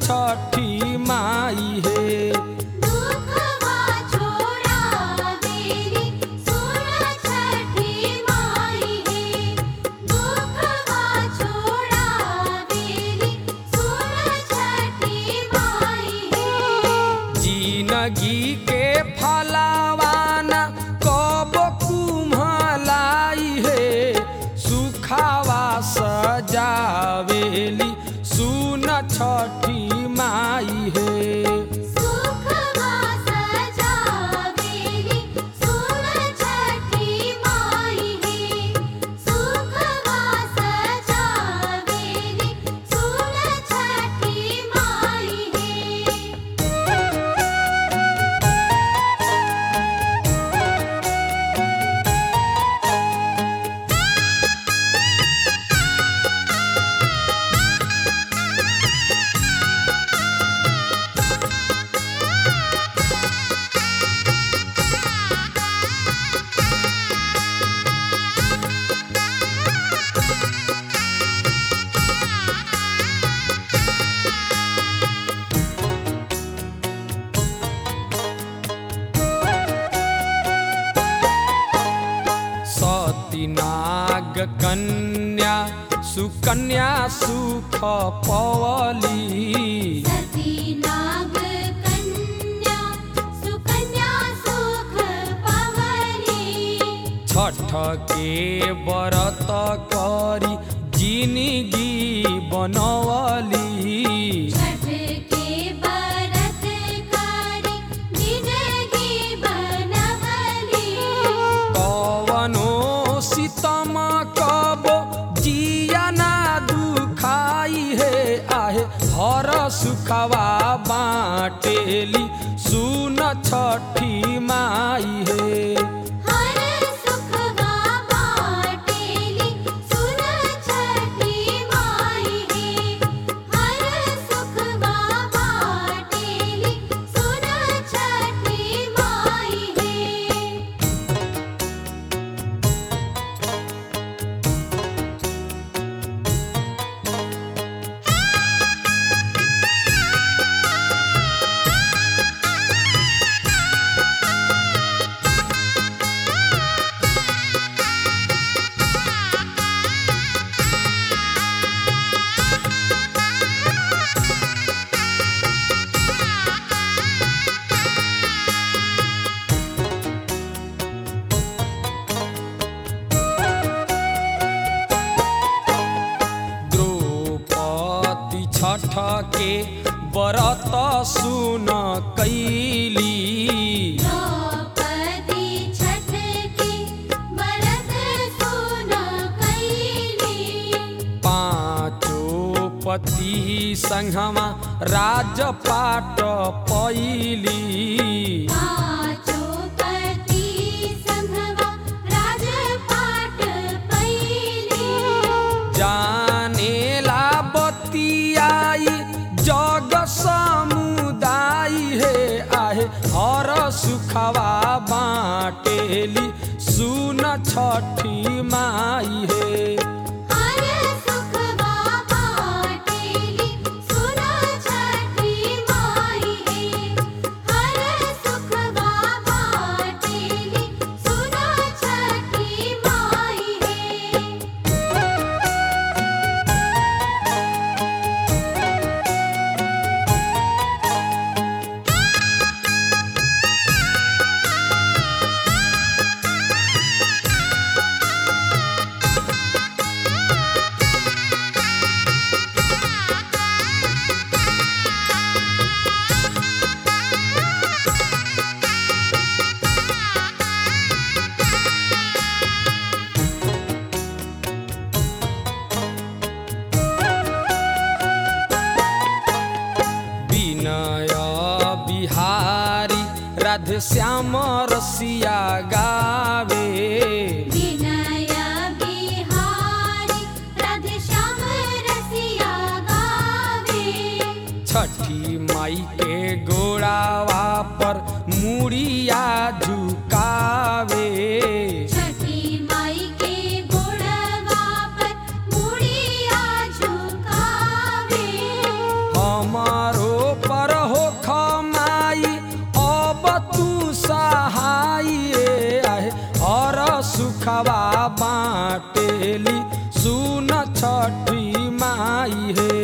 छठी माई हे दुखवा छोड़ावेली सुन छठी माई हे दुखवा छोड़ावेली सुन छठी माई हे जिनगी के फलावाना कब कुम्हलाई हे सुखावा सजावेली सुन छठी माई हे सुखवा सजावेली सुन छठी माई हे सुखवा सजावेली सुन छठी माई हे सतीनाग कन्या सुकन्या सुख पवली सती नाग कन्या सुकन्या सुख पवली छठ के व्रत करी जिनगी बनवली छठ के बरत करी जिंदगी बनवली कवनो सितम कब जिया ना दुखाई हे आहे हर सुखवा बाटेली सुन छठी माई हे हर सुखवा बाटेली सुन छठी माई हे हर सुखवा बाटेली सुन छठी माई हे द्रौपदी छठ के व्रत सुन कैली द्रौपदी छठ की बरत सुन कैली पाँचो पति संघमा राजपाट पैली पाँचो पति संघवा राजपाट पैली जानेला बतियाई जग समुदाय हे आहे हर सुखवा बाटेली सुन छठी माई हे हर सुखवा बाटेली सुन छठी माई हे हर सुखवा बाटेली सुन छठी माई हे विनय बिहारी राधे श्याम रसिया गावे विनय बिहारी राधे श्याम रसिया गावे छठी माई के गोड़ावा पर मुड़िया झुकावे छठी माई के गोड़वा पर मुड़िया झुकावे हमारो है